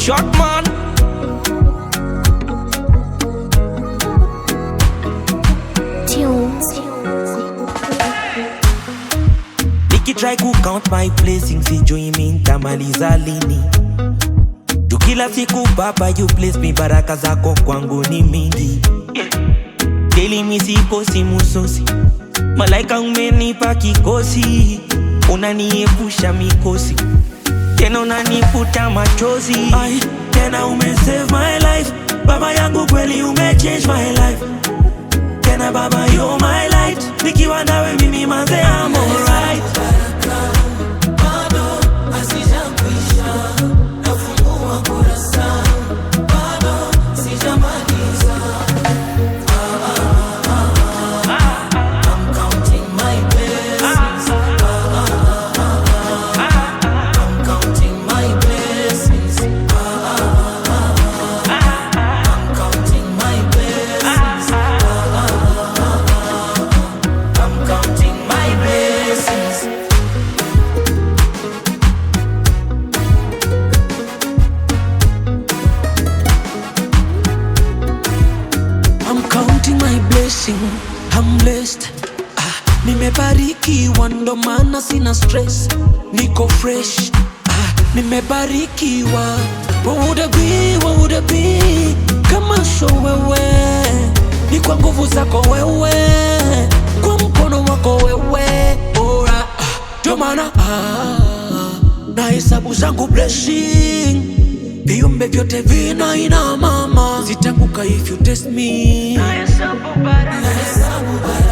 Short man. Tunes. Nikitry ku count my blessings sijui mi ntamaliza lini tu kila siku baba you bless me baraka zako kwangu ni mingi daily mi siposi musosi malaika umenipa kikosi unaniepusha mikosi tena unanifuta machozi Ai, tena umesave my life baba yangu kweli umechange my life tena baba you my light nikiwa nawe mimi manze I'm alright I'm counting my blessing, I'm blessed. Ah, nimebarikiwa ndo maana sina stress, niko fresh. Ah, nimebarikiwa. What would it be, what would it be kama sio wewe? Ni kwa nguvu zako wewe, kwa mkono wako wewe. Ora, ah, ndo maana ah, na hesabu zangu blessing viumbe vyote vina ina mama, sitanguka if you test me. Na hesabu baraka